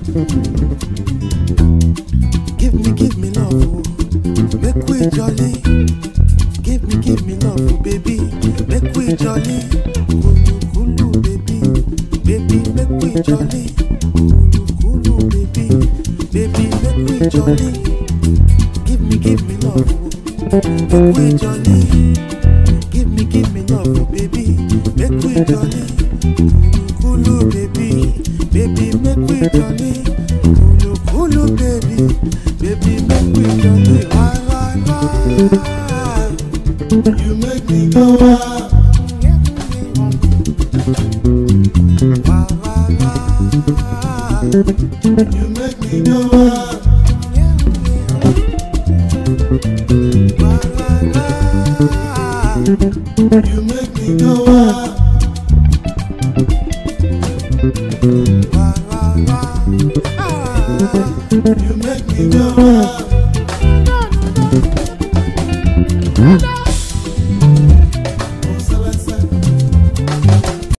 Give me, give me love, oh. make we jolly. Give me, give me love, oh, baby, make we jolly. Kulu, kulu, baby, baby, make we jolly. Kulu, kulu, baby, baby, make we jolly. Give me, give me love, oh. make we jolly. Give me, give me love, oh, baby, make we jolly. Kulu, kulu, baby, baby, make we jolly. Kulu, kulu, baby, baby, make we jolly. Why, why, why? You make me go wild. Why, why, why? You make me go wild. Why, why, why? You make me go wild. Why, why, why? Ah. You make me go wild. No,